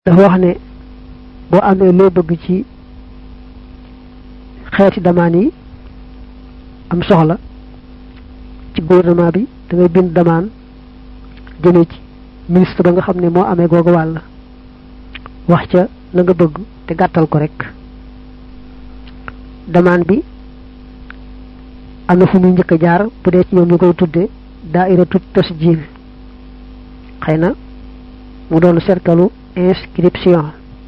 dafa wax ne boo amee loo bëgg ci xeeti damaan yi am soxla ci gouvernement bi da ngay bind damaan jëmee ci ministre ba nga xam ne moo amee googu wàll wax ca la nga bëgg te gàttal ko rek damaan bi am na fu muy njëkk a jaar bu dee ci ñoom ñu koy tudde daairatu tasjil xëy na mu doon cercle inscription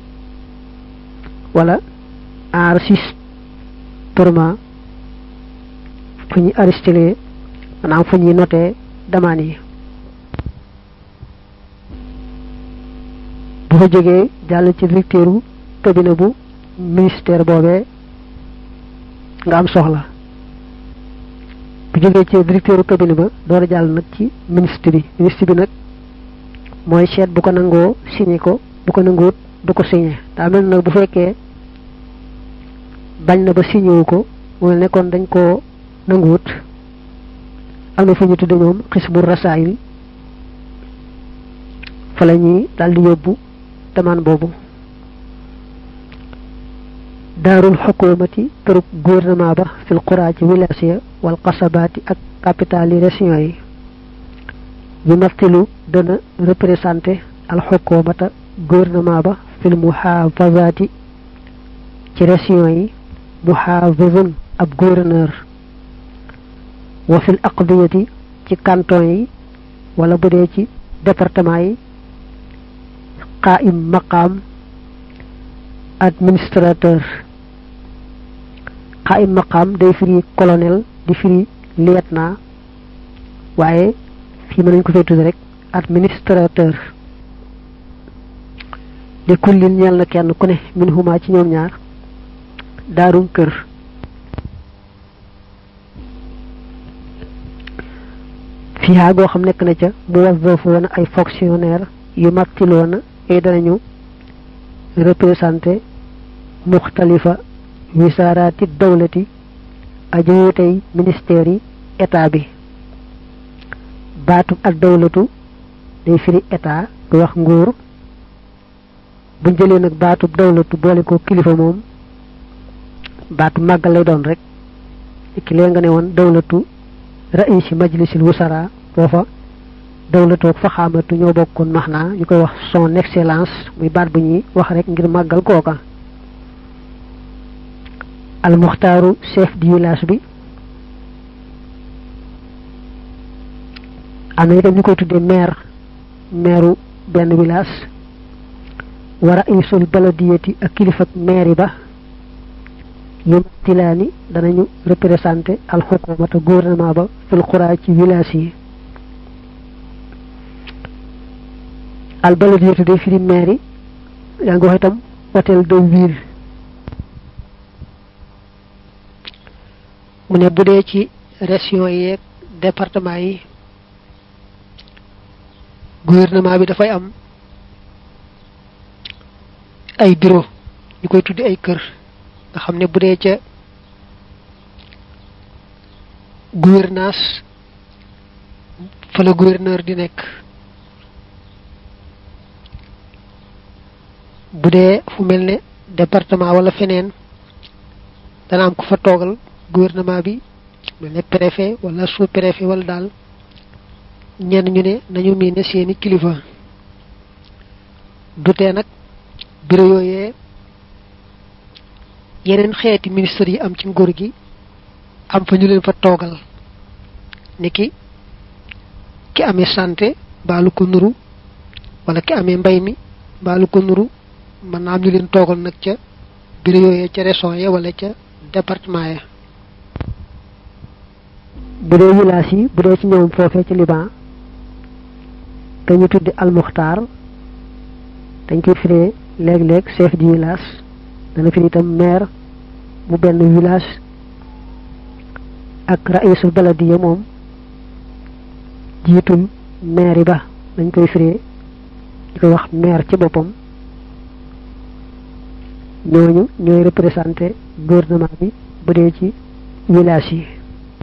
wala enregistrement fu ñuy arrêté maanaam fu ñuy noté damaan yi bu fa jógee jàll ci directeuru cabinet bu ministère boobee nga am soxla bu jógee ci directeuru cabinet ba door a jàll nag ci ministre bi ministre bi nag mooy seet bu ko nangoo signé ko bu ko nanguwut du ko signé daa mel nag bu fekkee bañ na ba signé wu ko mu ne kon dañ koo nanguwut am na fu ñu tudde ñoom xisbu rasaayil fa la ñuy daal di yóbbu damaan boobu daarul xukumati kërug gouvernement ba fil quraa ci village ya wal qasabaati ak capital yi région yi yu mattilu dana représenté al xukumata gouvernement ba fil muhafazaati ci région yi muhafizun ab gouverneur wa fil aqdiyati ci canton yi wala bu dee ci département yi qaim maqaam administrateur qaim maqaam day firi colonel di firi lieutenant waaye fii mën nañ ko fay tudd rek administrateur li kullin ñeel na kenn ku ne min huma ci ñoom ñaar daarum kër fiihaa goo xam nekk na ca muwazzafoona ay fonctionnaire yu mattiloona ay danañu représenté muxtalifa wisaaraati dawlati aju wutey ministère yi état bi baatu ak dawlatu day firi état du wax nguur buñ jëlee nag baatu dawlatu boole ko kilifa moom baatu màggal lay doon rek ki lee nga ne woon dawlatu raisi majlisil wusara foofa dawlatoog fa xaamatu ñoo bokkoon max naa ñu koy wax son excellence muy baat bu ñuy wax rek ngir màggal kooka almuxtaaru chef du village bi am na itam ñu koy tuddee maire maireu benn village wa raisul baladiyati ak kilifak maire ba yu tilaani danañu représenté alxukumata gouvernement ba fil xuraa ci village yi al baladiyatu day firi maire yi yaa ngi wax itam hôtel de ville mu ne bu dee ci région yi ak département yi gouvernement bi dafay am ay bureau ñu koy tuddi ay kër nga xam ne bu dee ca gouvernance fa la gouverneur di nekk bu dee fu mel ne département wala feneen dana am ku fa toogal gouvernement bi mel ne préfet wala sous préfet wala daal ñenn ñu ne nañu miine seeni kilifa dutee nag bureau yooyee yeneen xeeti ministre yi am ci nguur gi am fa ñu leen fa toogal niki ki amee santé baalu ko nuru wala ki amee mbay mi baalu ko nuru mën naa am ñu leen toogal nag ca bureau yooyee ca région ya wala ca département ya bu dee village yi bu dee ci ñoom foofee ci Liban ka ñu tuddi almuxtaar dañ koy firee léeg-léeg chef du village dana firi itam maire bu benn village ak raisul baladiya moom jiitul maire ba dañ koy firee di koy wax maire ci boppam ñooñu ñooy représenté gouvernement bi bu dee ci village yi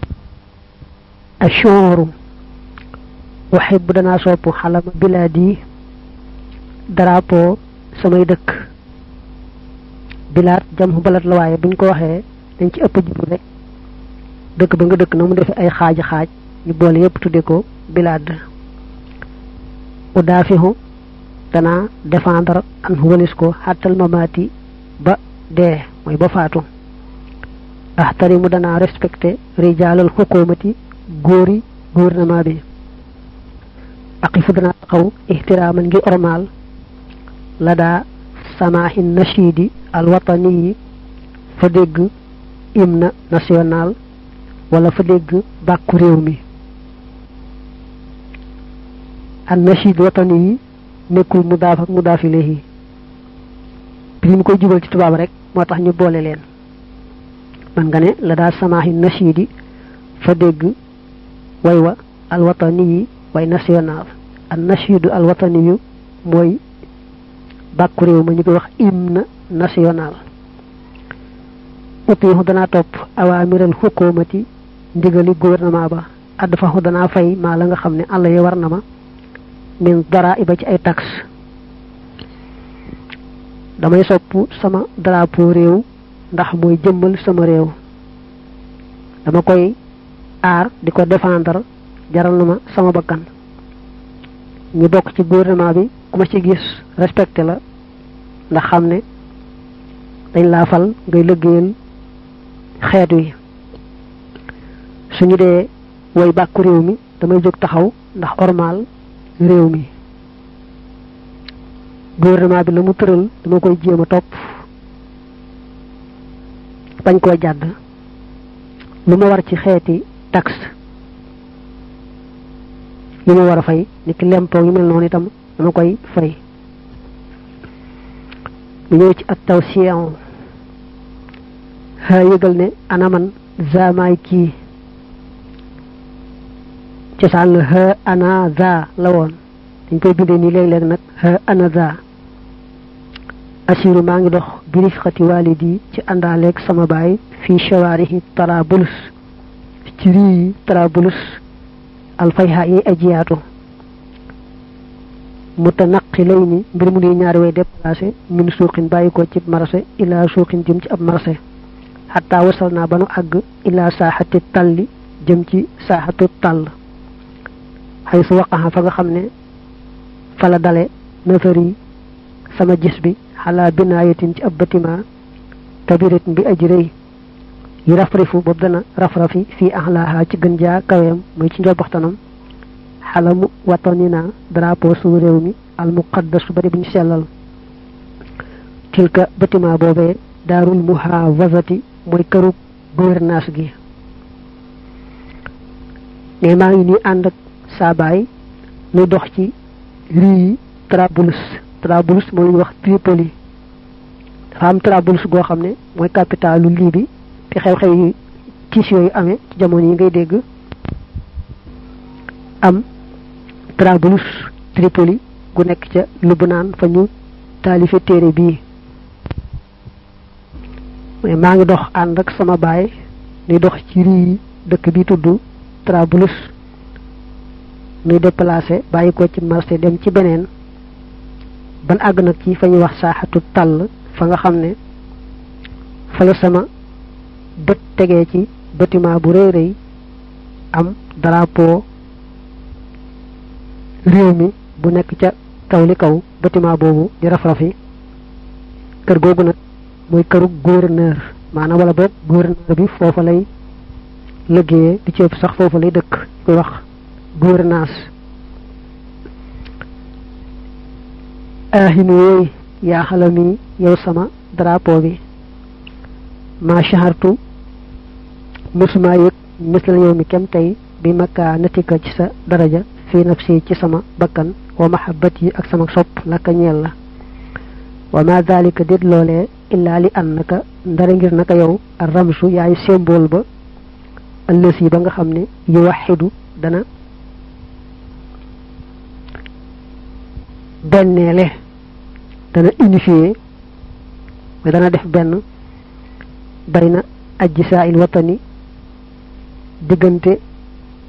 ashooru waxib bu danaa sopp xalama bilaadi drapeau samay dëkk bilaat jam balat la waaye buñ ko waxee dañ ci ëpp jublu rek dëkk ba nga dëkk na mu defee ay xaaji xaaj ñu boole yépp tudde ko bilaad udaafihu danaa défendre an walis ko xàttal mamaati ba dee mooy ba faatu ahtarimu danaa respecté rijaalal xukumati góori gouvernement bi aqifu danaa taxaw ihtiraaman ngir ormaal la daa samaahi nashidi alwatani yi fa dégg hymne national wala fa dégg bàkku réew mi an nashid watani yi nekkul mudaaf ak mudaaf ilayhi bi mu koy jubal ci tubaab rek moo tax ñu boole leen man nga ne la daa samaahi nashidi fa dégg way wa alwatani yi way national an nashidu alwatani yu mooy bàkku réew ma ñu koy wax hymne national utiixu danaa topp awaamiral xukumati ndigali gouvernement ba add faxu danaa fay maa la nga xam ne àll yi war na ma min dara iba ci ay taxe damay sopp sama drapeau réew ndax mooy jëmmal sama réew dama koy aar di ko défendre jaral na ma sama bakkan ñu bokk ci gouvernement bi ku ma ci gis respecté la ndax xam ne dañ laa fal ngay liggéeyal xeet wi suñu dee woy bàkku réew mi damay jóg taxaw ndax ormal réew mi gouvernement bi la mu tëral dama koy jéem a topp bañ koo jàdd lu ma war ci xeeti taxe yu ma war a fay ni ki lempoo yu mel noonu itam dama koy fay mu ñëw ci at taw siyan xaa yëgal ne anaman zaamaay kii cosaan la ha ana za la woon dañ koy bindee nii léeg-léeg nag ha ana za asiru maa ngi dox birif xati walidi ci àndaaleeg sama baay fii shawaarihi tarabulus ci rii tarabulus alfayha yi ajiyaatu mutanaqilay ni mbir mu nuy ñaari way déplacé min suuqin bàyyi ko ci marché ila suuqin jëm ci ab marché xataa wasal naa ba nu àgg ila saaxati talli jëm ci saaxatu tàll xay su waqaxa fa nga xam ne fa la dale nafari sama gis bi xalaa binaayatin ci ab bâtiment kabiratin bi aji rëy yi rafrifu boobu dana rafrafi fii axlaaha ci gën jaa kaweem muy ci njobbaxtanam xalamu watanina drapeau su réew mi al muqaddas su bari bu ñu sellal tilka bâtiment boobee daarul muhawazati mooy këru gouvernance gi ne maa ngi nii ànd ak saa baay nuy dox ci rii Trablus Trablus moo lu ñuy wax Tripoli dafa am Trablus goo xam ne mooy capitalu Libi fi xew-xew yi tiis yooyu amee ci jamono yi ngay dégg am Trablus Tripoli gu nekk ca Lubnaan fa ñu taalife téere bii mais maa ngi dox ànd ak sama baay nuy dox ci rii dëkk bi tudd Trablus nuy déplacé bàyyi ko ci marché dem ci beneen ban àgg nag ci fa ñuy wax saaxatu tàll fa nga xam ne fa la sama bët tegee ci bâtiment bu rëy rëy am drapeau réew mi bu nekk ca kaw li kaw bâtiment boobu di raf-rafi kër googu nag mooy këru gouverneur maanaam wala boog gouverneur bi foofa lay liggéeyee di ci ëpp sax foofa lay dëkk koy wax gouvernance ahinu yooyu yaa xalami yow sama drapeau bi ma shahartu musuma yëg misla yow mi kem tey bi makka natika ci sa daraja fi nafsi ci sama bakkan wa mahabbat yi ak sama sopp laka ñeel la wa ma dalika déet loolee illaa li annaka ndara ngir naka yow ar ramsu yaay symbole ba ëllësi ba nga xam ne yu waxidu dana benneele dana unifié mais dana def benn bayna ajjisaa il watani diggante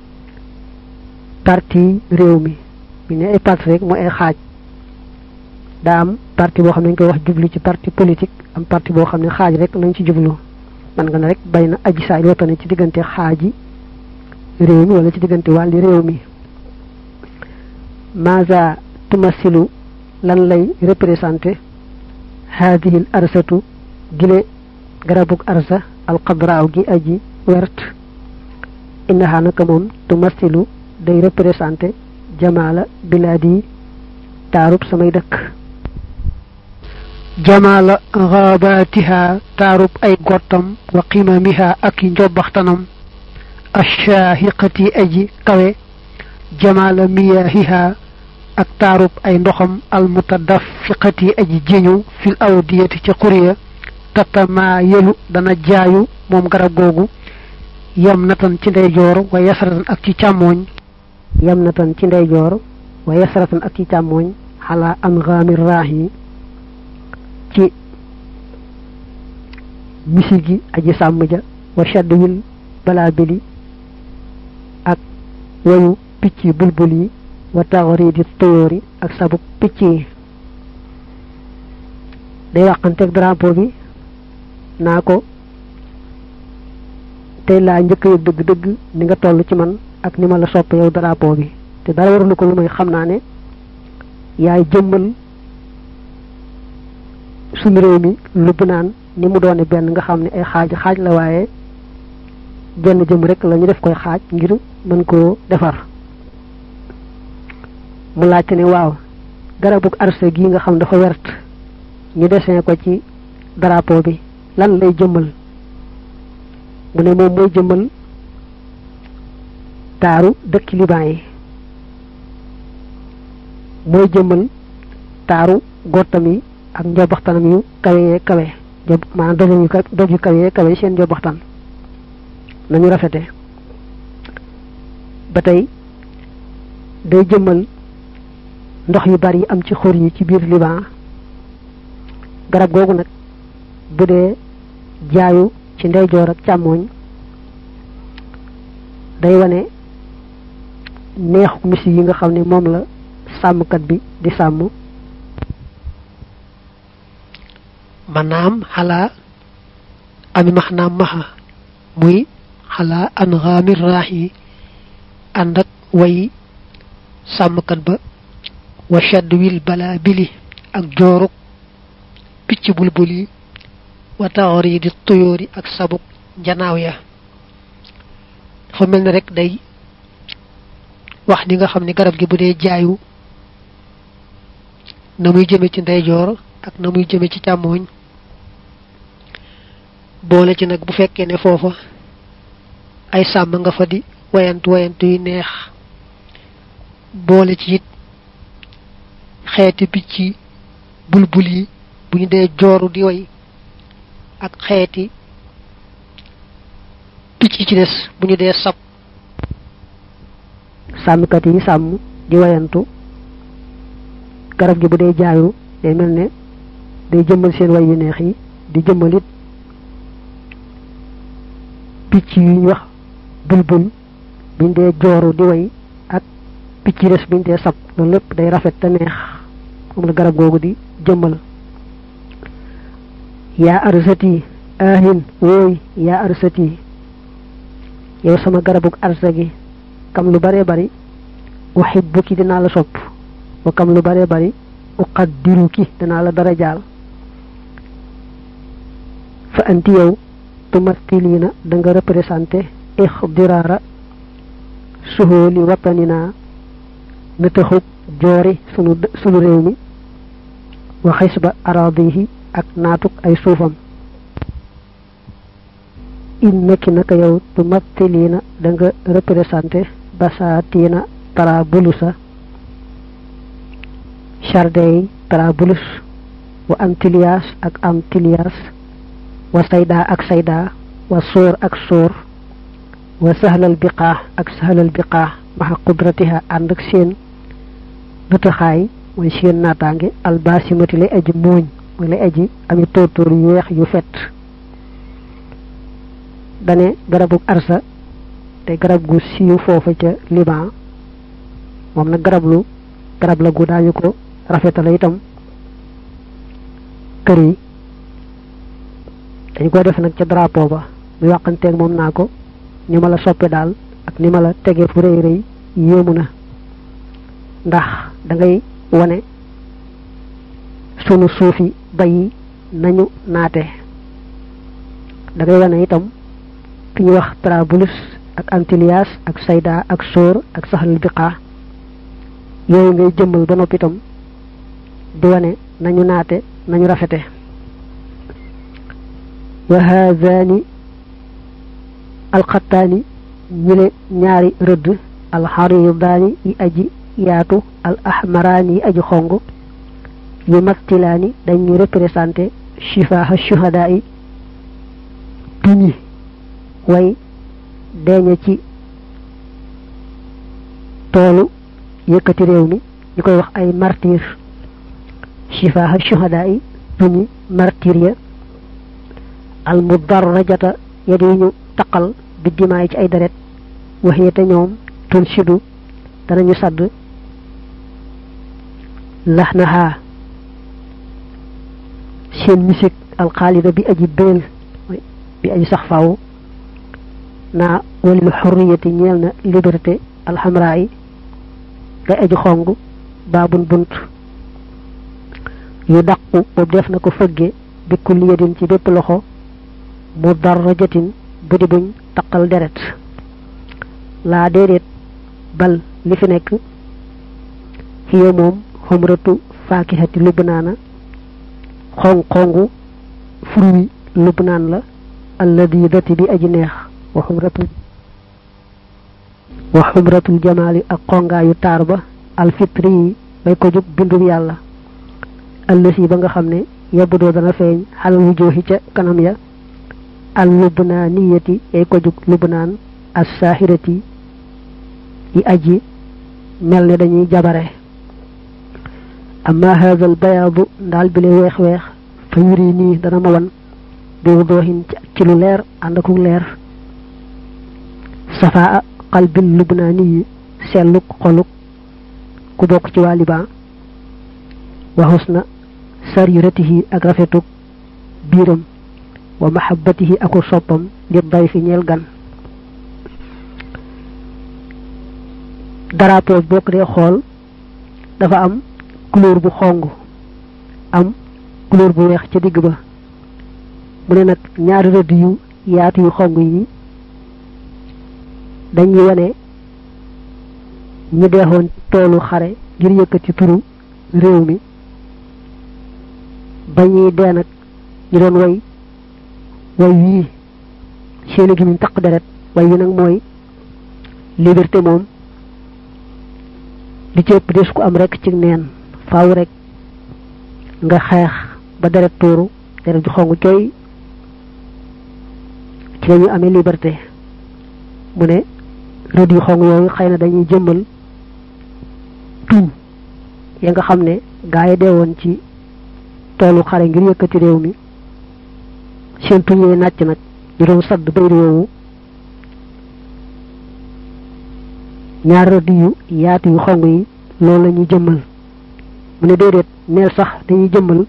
parti réew mi mi ne ay parti rek mooy ay xaaj daa am parti boo xam ne dañ koy wax jublu ci parti politique am parti boo xam ne xaaj rek lañ ci jublu man nga ne rek bay na aji saay watane ci diggante xaaji réew mi wala ci diggante wàlli réew mi maza tumasilu lan lay représenté haadihil arsatu gile garabug arsa alxadraaw gi aji wert innaha naka moom tumasilu day représenté jamaala bilaadi taarub samay dëkk jamaala xaabaatiha taarub ay gottam wa qimamiha ak i njobbaxtanam ashaahiqati aji kawe jamaala miyaahiha ak taarub ay ndoxam almutadafiqati aji jéñu fil awdiyati ci xuriya tatamaa yelu dana jaayu moom garab googu yam natan ci ndeyjoor wa yasratan ak ci càmmooñ yam natan ci ndeyjoor wa yasratan ak ci càmmooñ xalaa angaami raax yi ci misi gi aji sàmm ja wa shaddwil balaa bili ak wayu picc bulbul yi wa taxridi tuyóori ak sabub picc yi day waxanteeg drapeau bi naa ko tey laa njëkk yëg dëgg-dëgg ni nga toll ci man ak ni ma la sopp yow drapeau bi te dara warulu ko lu may xam naa ne yaay jëmmal suñu réew mi lubb naan ni mu doone benn nga xam ne ay xaaj xaaj la waaye jenn jëm rek la ñu def koy xaaj ngir mën koo defar mu laajte ne waaw garabug arse gi nga xam dafa wert ñu dessin ko ci drapeau bi lan lay jëmmal mu ne moom mooy jëmmal taaru dëkki liban yi mooy jëmmal taaru gottam yi ak njobaxtanam yu kawee kawe job maanaam doj yu doj yu kawee kawe seen njobaxtan nañu rafete ba tey day jëmmal ndox yu bari yi am ci xur yi ci biir liban garab googu nag bu dee jaayu ci ndeyjoor ak càmmooñ day wane neexu misi yi nga xam ne moom la sàmmkat bi di sàmm manaam xalaa ami max naam maxa muy xalaa an xaamir raax yi ànd ak way sàmmkat ba wa shadd wil balaa bili ak jooruk picc bulbul yi wa taxori di tuyóori ak sabuk njanaaw ya dafa mel ni rek day wax ni nga xam ne garab gi bu dee jaayu na muy jëme ci ndeyjoor ak na muy jëme ci càmmooñ boole ci nag bu fekkee ne foofa ay sàmm nga fa di wayantu wayantu yu neex boole ci it xeeti picc bulbul yi bu ñu dee jooru di way ak xeeti picc ci des bu ñu dee sab sàmmkat yi sàmm di wayantu garab gi bu dee jaayu day mel ne day jëmmal seen way yu neex yi di jëmmal it picc yu ñu wax bulbul buñ dee jooru di way ak picc yi des buñ dee sab loolu lépp day rafet te neex moom la garab googu di jëmmal yaa arsati ahin wooy yaa arsati yow sama garabug arsa gi kam lu bare bari uhibbuki dinaa la sopp wa kam lu bare bari uqaddiruki dinaa la dara jaal fa anti yow tumathilina da nga représenté ixdiraara suhooli watanina na taxub joori sunu sunu réew mi wa xisba aradihi ak naatuk ay suufam innaki naka yow tumathilina da nga représenté basaatiina tarabulusa chardey tarabulus wa antilias ak antilias wa sayda ak sayda wa sóor ak sóor wa sahlal biqaa ak sahlal biqaa maxa qudratiha ànd ak seen nëtaxaay mooy seen naataange albasimati lay aji muuñ mooy lay aji ami tóortóor yu weex yu fet dane garabug arsa te garab gu siiw foofa ca liban moom nag garab lu garab la gu daañu ko rafetala itam kër yi dañ koy def nag ca drapeau ba muy waxanteeg moom naa ko ni ma la soppe daal ak ni ma la tegee fu rëy rëy yéemu na ndax da ngay wane sunu suufi bayi nañu naate da ngay wane itam fi ñu wax Trablus ak Antilias ak Sayda ak Sóor ak Saxlul Biqaa yooyu ngay jëmmal ba noppi itam di wane nañu naate nañu rafete wa haadaani alxattaani ñile ñaari rëdd alxaridaani yi aji yaatu al ahmaraani yi aji xong yu mastilaani dañuy représenté shifaaha shuhadaa yi duñi way deeñe ci toolu yëkkati réew mi ñu koy wax ay martir shifaaha shuhadaa yi duñi martir ya al mudarrajata ya di ñu taqal bi dimaay ci ay deret waxiyete ñoom tul sidu danañu sadd laxnaha seen misik alxaalida bi aji béel bi aji sax faaw naa walil xurriyati ñeel na liberté alxamraa yi ngay aji xong baabun bunt yu daqu boobu def na ko fëgge bi kulli yadin ci bépp loxo mu darrajatin bu di buñ taqal deret laa déedéet bal li fi nekk xiya moom xumratu faakihati lubnaana xong xongu fruit lubnaan la alladi dati bi aji neex wa xumratu wa xumratul jamaali ak xongaayu taar ba alfitri yi bay ko jug bindub yàlla allësi ba nga xam ne yabudoo dana feeñ xalal wu jooxi ca kanam ya al lubnaaniyati yay ko jug lubnaan as saahirati yi aji mel ne dañuy jabare amma hadha al bayaadu ndaal bi le weex weex fa yuri nii dana ma wan bi wudoohin ci lu leer ànd ak leer safaa qalbil lubnaani yi selluk xoluk ku bokk ci waa Liban wa husna sariratihi ak rafetuk biiram wa mahabbatihi aku soppam li day fi ñeel gan drapeau bokk dee xool dafa am couleur bu xong am couleur bu weex ca digg ba mu ne nag ñaari rëdd yu yaatu yu xong yi dañuy wane ñi deexoon toolu xare ngir yëkkati turu réew mi ba ñuy dee nag ñu doon way way wii seeni gi ñu taq deret way wi nag mooy liberté moom li ci ëpp des ko am rek ci neen faaw rek nga xeex ba deret tuuru deret ju xong cooy ci lañu amee liberté mu ne rëdd yu xong yooyu xëy na dañuy jëmmal tuñ ya nga xam ne gaa yi deewoon ci toolu xare ngir yëkkati réew mi seen tuñ yee nàcc nag ñu doon sadd bayri woowu ñaar rëdd yu yaatu yu xong yi loolu la ñuy jëmmal mu ne déedéet neel sax dañuy jëmmal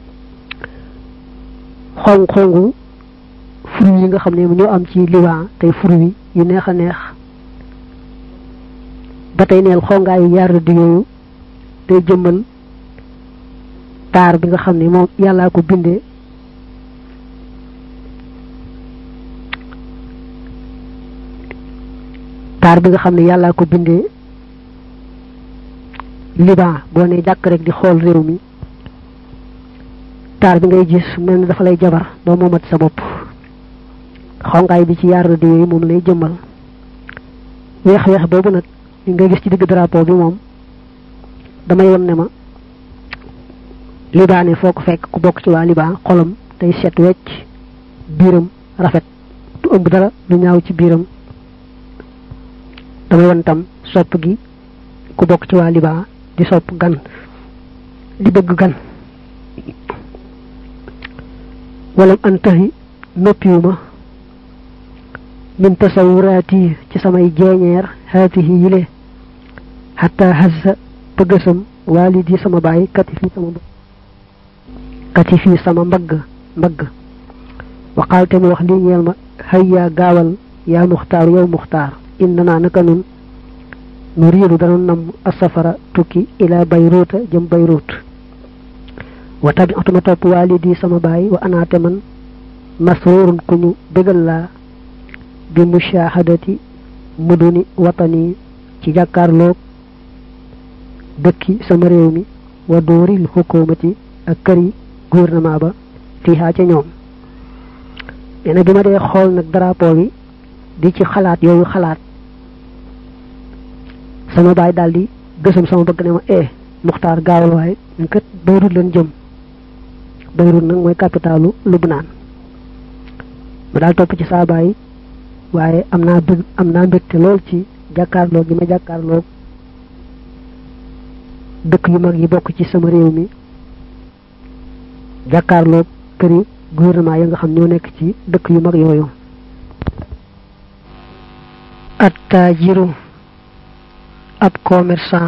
xong xongu fruit yi nga xam ne ñoo am ci liban tey fruit yu neex a neex ba tey neel xongaayu yaar rëdd yooyu day jëmmal taar bi nga xam ne moom yàllaa ko bindee taar bi nga xam ne yàllaa ko bindee liban boo ne jàkk rek di xool réew mi taar bi ngay gis mel ni dafa lay jabar doo moomat sa bopp xongaay bi ci yaar rëdd yooyu moom lay jëmmal weex weex boobu nag li ngay gis ci digg drapeau bi moom damay won ne ma libaane foo ko fekk ku bokk ci waa liban xolam day set wecc biiram rafet du ëmb dara lu ñaaw ci biiram damay won tam sopp gi ku bokk ci waa liban di sopp gan di bëgg gan walam antahi noppiwuma min tasawuraati ci samay jeeñeer haatihi yile xataa hassa bëggasam waalidi sama baay kati fi sama kati fii sama mbagg mbagg waxaal te mu wax lii ñeel ma xëy yaa gaawal yaa muxtaar yow muxtaar inna naa naka nun nu riidu danu nam asafara tukki ila bayruuta jëm bayruut wa tabiatuma topp waalidi sama baay wa anaate man masrurun ku ñu bégal laa bi mushahadati muduni watani ci jàkkaarloog dëkki sama réew mi wa dóoril xukumati ak këri gouvernement ba fiihaa ca ñoom nee na bi ma dee xool nag drapeau bi di ci xalaat yooyu xalaat sama baay daal di gësam sama bëgg ne ma eh muxtaar gaawal waaye ñun kat Beyrut leen jëm Beyrut nag mooy capitalu Lubnaan ma daal topp ci saa baay waaye am naa bëgg am naa mbégte lool ci jàkkaarloo gi ma jàkkaarloo dëkk yu mag yi bokk ci sama réew mi jàkkaarloo këri gouvernement yi nga xam ñoo nekk ci dëkk yu mag yooyu attaajiru ab commerçant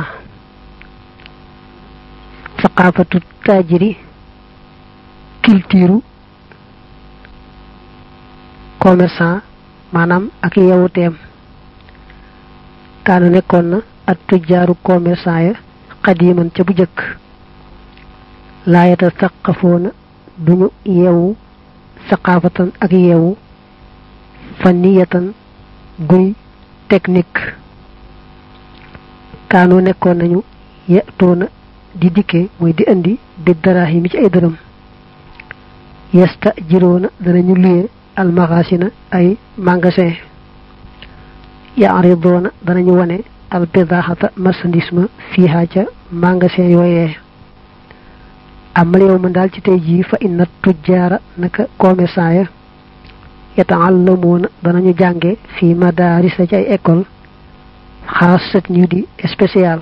saqaafatu taajiri culture commerçant maanaam ak yewuteem kaanu nekkoon na at tujjaaru commerçant ya xadiman ca bu jëkk laayata saqafoona duñu yeewu saqaafatan ak yeewu faniyatan guy technique kaanoo nekkoon nañu yetoona di dikke mooy di indi bi daraahi mi ci ay dërëm yesta jiroona danañu luye almagasina ay magasin yaaridoona danañu wone al bidaxata marchandise ma fiiha ca magasin yooyee amal yow man daal ci tey jii fa inna tujjaara naka commerçant ya yataallamuuna danañu jànge fii madarisa ci ay école xaasat ñu di spécial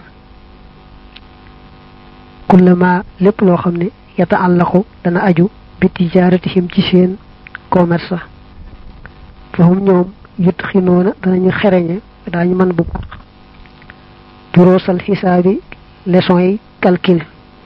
kullama lépp loo xam ne yataallaqu dana aju bi tijaaratihim ci seen commerce fahum ñoom yut xinoona danañu xereñe daañu mën bu baax duroosal xisaabi leçon yi calcul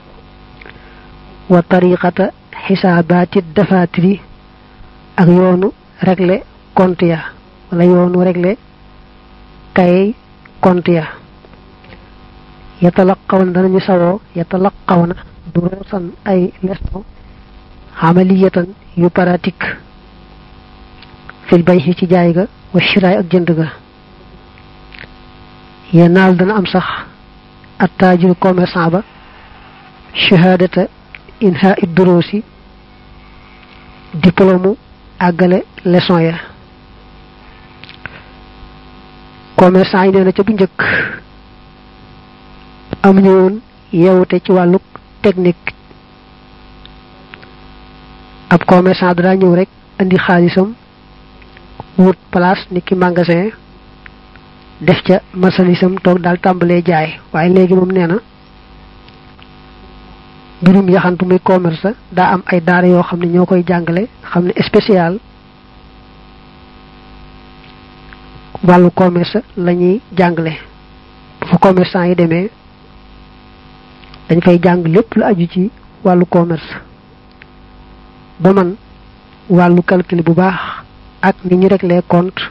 wa tariqata xisaabaati dafatiri ak yoonu régler compte ya wala yoonu régler kay compte ya yatalaqawna danañu sawoo yatalaqawna duruusan ay leçon amaliyatan yu pratique fil bay ci jaay ga wa shiraay ak jënd ga yenaal dana am sax attaajir commerçant ba shahadata inha id duruusi diplôme àggale leçon ya commerçant yi nee na ca bu njëkk amuñu woon yeewute ci wàllu technique ab commerçant daa ñëw rek andi xaalisam wut place ni ki magasin def ca marchandisam toog daal tàmbalee jaay waaye léegi moom nee na mbirum yaxantu muy commerce daa am ay daara yoo xam ne ñoo koy jàngale xam ne spécial wàllu commerce la ñuy jàngale bu fa commerçant yi demee dañ fay jàng lépp lu aju ci wàllu commerce ba man wàllu calcul bu baax ak ni ñu régler compte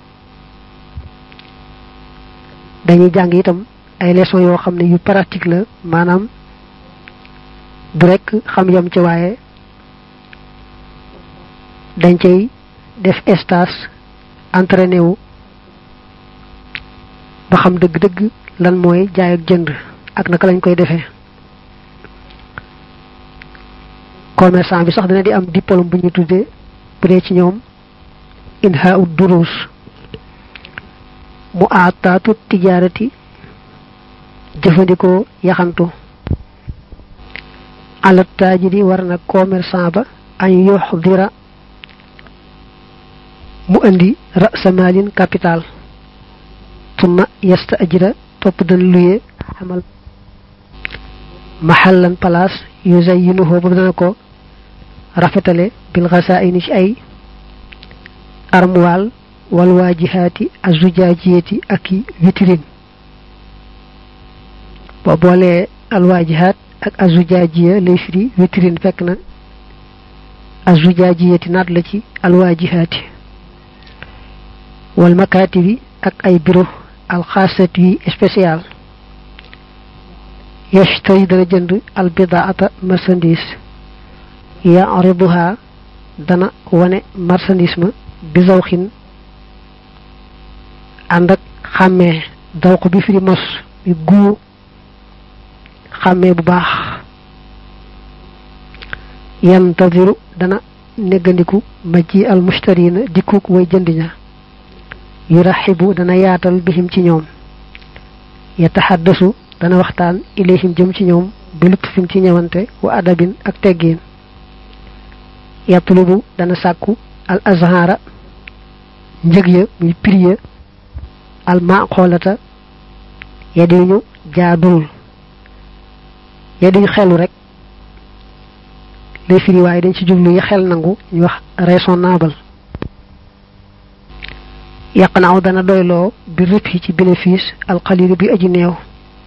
dañuy jàng itam ay leçons yoo xam ne yu pratique la maanaam du rek xam yam ci waaye dañ cay def stage entraîné wu ba xam dëgg-dëgg lan mooy jaay ak jënd ak naka lañ koy defee commerçant bi sax dina di am diplôme bu ñu tuddee bu dee ci ñoom inha ud durus mu aataatu tijaarati jëfandikoo yaxantu alat taajiri war na commerçant ba añ yuxdira mu indi rasamalin capital summa yasta ajira topp dana luye xamal maxallan place yuzayyinuhu ba dana ko rafetale bil xasaini ci ay armoire wal waajihaati azujaajiyati ak i vitrine boo boolee al waajihaat ak azujaajiya lay firi vitrine fekk na azujaajiyati naat la ci alwaajihaati wal makaatibi ak ay bureau alxaasati yi spécial yashtari dana jënd albidaata marchandise yaariduha dana wane marchandise ma bi zawxin ànd ak xàmmee dawq bi firi mos bi guu xàmmee bu baax yantadiru dana neggandiku majji al mustarina dikkuk way jëndiña yuraxibu dana yaatal bihim ci ñoom yataxaddasu dana waxtaan ilayhim jëm ci ñoom bi lutfin ci ñëwante wa adabin ak teggiin yatlubu dana sàkku al azhara njëg ya muy prix ya al maqolata yadiñu jaadul yadiñu xelu rek les firi waaye dañ ci jublu yi xel nangu ñu wax raisonnable yàq naaw dana doyloo bi rëb yi ci bénéfice alxalilu bi aji néew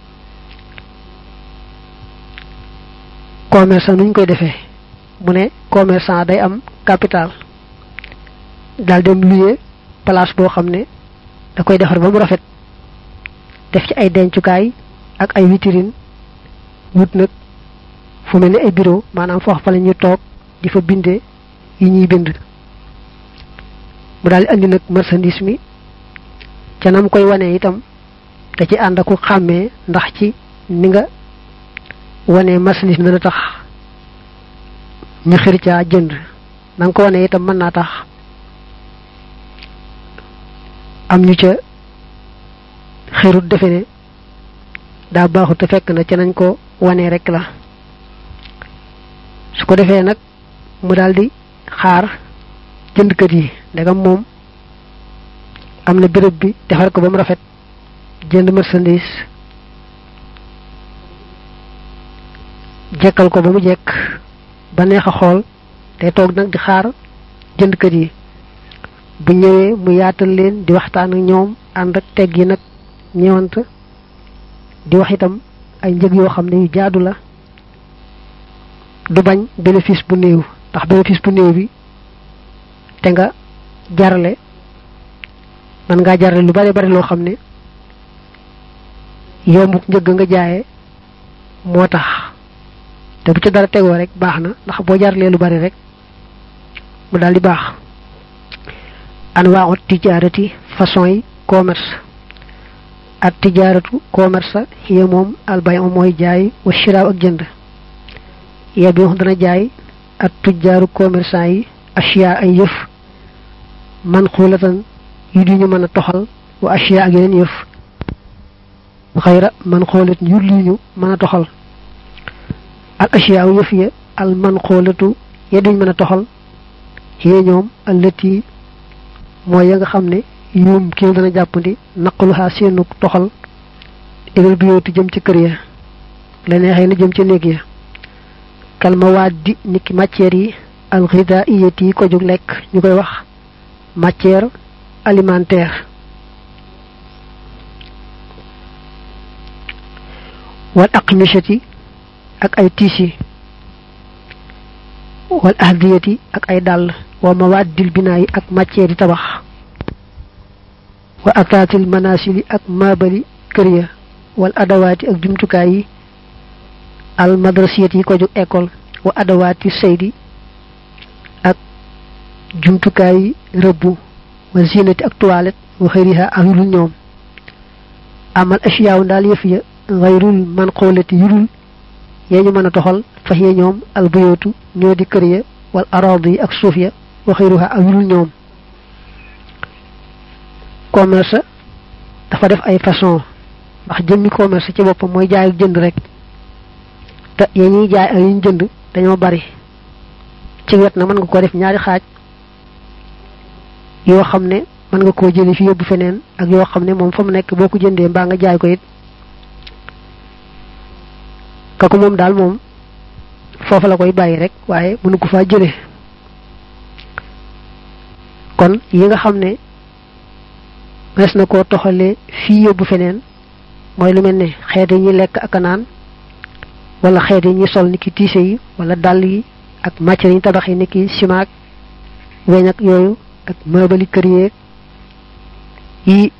commerçant nuñ koy defee mu ne commerçant day am capital daal dem luye place boo xam ne da koy defar ba mu rafet def ci ay dencukaay ak ay vitrine wut nag fu mel ni ay bureau maanaam foofu fa la ñuy toog di fa bindee yi ñuy bind mu daal di andi nag marchandise mi ca nam koy wane itam da ci ànd aku xàmmee ndax ci ni nga wane marchandise mi dana tax ñu xir caa jënd na nga ko wane itam mën naa tax am ñu ca xirut defe ne daa baaxut te fekk na ca nañ ko wane rek la su ko defee nag mu daldi xaar jëndkat yi ndegam moom am na béréb bi defar ko ba mu rafet jënd marchandise jekkal ko ba mu jekk ba neex a xool te toog nag di xaar jëndkat yi bu ñëwee mu yaatal leen di waxtaan ak ñoom ànd ak teg yi nag ñëwant di wax itam ay njëg yoo xam ne yu jaadu la du bañ bénéfice bu néew ndax bénéfice bu néew bi te nga jarale man ngaa jarale lu bari bari loo xam ne yombuk njëgg nga jaaye moo tax te bu ci dara tegoo rek baax na ndax boo jaralee lu bari rek mu daal di baax anwaa'u tijaarati façon yi commerce at tijaaratu commerce hiya moom albay mooy jaay wa shiraaw ak jënd ya bi dana jaay at tujjaaru commerçant yi ashiya ay yëf man xulatan yu di ñu mën a toxal wa ashiya ak yeneen yëf xayra man xoolat yu li ñu mën a toxal al ashiya aw yëf ya al man xoolatu ya duñ mën a toxal yee ñoom allati mooy ya nga xam ne yuum kii dana jàppandi naqaluhaa seenu toxal ilal biyooti jëm ci kër ya la neexee na jëm ci néeg ya kalmawaaddi niki matière yi alxidaiyati yi ko jóg lekk ñu koy wax matière alimentaire wal aqmishati ak ay tiisi wal ahdiyati ak ay dàll wa mawaaddil binaa yi ak matière yi tabax wa ataatil manasili ak maabali kër ya wal adawaati ak jumtukaay yi al madrasiyat yi ko jóg école wa adawaati saydi ak jumtukaay rëbbu wa zinati ak toilette wa xëyriha ak yulul ñoom amal asiyaaw daal yëf ya xayrul man xoolati yulul yee ñu mën a toxal fax ya ñoom al buyootu ñoo di kër ya wal aradi yi ak suuf ya wa xëyruha ak yulul ñoom commerce dafa def ay façon ndax jëmmi commerce ci boppam mooy jaay ak jënd rek te yee ñuy jaay ak yi ñu jënd dañoo bari ci wet na mën nga ko def ñaari xaaj yoo xam ne mën nga koo jëli fi yóbbu feneen ak yoo xam ne moom fa mu nekk boo ko jëndee mbaa nga jaay ko it kooku moom daal moom foofa la koy bàyyi rek waaye mënu ko faa jële kon yi nga xam ne res na koo toxalee fii yóbbu feneen mooy lu mel ne xeet yi ñuy lekk ak naan wala xeet yi ñuy sol ni ki tiise yi wala dàll yi ak matière yi ñu tabax yi ni ki ciment ak weñ ak yooyu ak meubali kër yeeg yi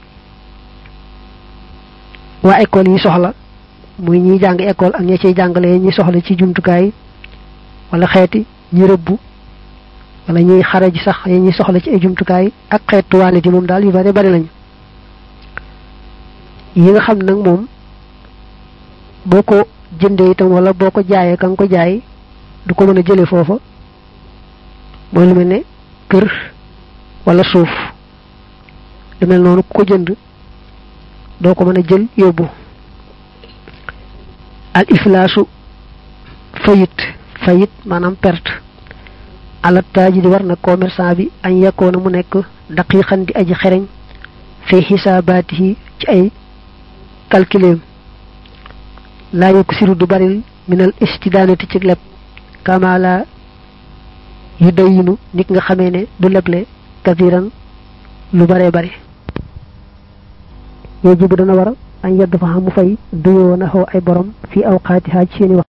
waa école yi soxla muy ñiy jàng école ak ñi ciy jàngale ñi soxla ci jumtukaay wala xeeti ñi rëbbu wala ñuy xare ji sax yi ñuy soxla ci ay jumtukaay ak xeetu waane di moom daal yu bari bari lañu yi nga xam nag moom boo ko jëndee itam wala boo ko jaayee ka nga ko jaay du ko mën a jële foofa mooy lu mel ne kër wala suuf lu mel noonu ku ko jënd doo ko mën a jël yóbbu al iflaasu fayit fayit maanaam perte ala taaji di war na commerçant bi añ yekkoona mu nekk daqiqan di aji xereñ fi xisaabaatihi ci ay calculeem laa yokk siru du baril minal istidaanati ci leb kamala yu dayinu nit nga xamee ne du leble kasiran lu bare bare yooyu bu dana war añ yedd fa xam mu fay duyoo na xaw ay borom fii awqaatihaa ci seeni wax